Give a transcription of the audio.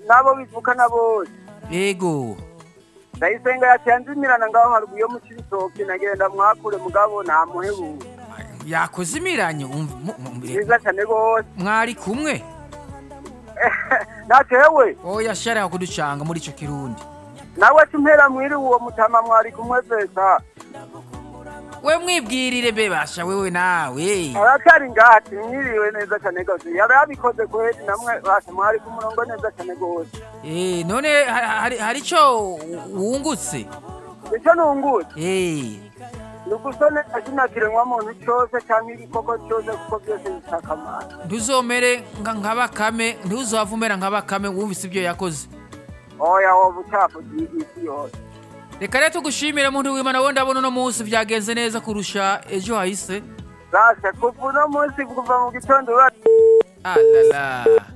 n'abo bivukana bose yego ndayisenga yatanze imirana ngaho haruguru yo mu kibisoke nagenda mwakure mugabo ntamuhebuye yakoze imiranyo umva- mu- mu- mbere- nziza cyane rwose mwari kumwe natewe oya sharaho kuducanga muri icyo kirundi nawe tumpera mwiri uwo mutama mwari kumwe pesa we mwibwirire bebasha wewe nawe aratari ngati mwiriwe neza cyane rwose yari yabikoze kweri namwe basa mwari ku murongo neza cyane rwose Eh, none ha- ha- hari hari icyo wungutse icyo nungutse Eh, ni ugusone akinakiremwa muntu cyose cyangwa igikoko cyose kuko byose bifite akamaro ntuzomere nka- nka bakame ntuzava umera nka bakame wumvise ibyo yakoze oya woba utafugiye isi yose reka rero tugushimire muntu w'imana wowe ndabona uno munsi byagenze neza kurusha ejo hahise rase kuva uno munsi kuva mu gitondo ura alala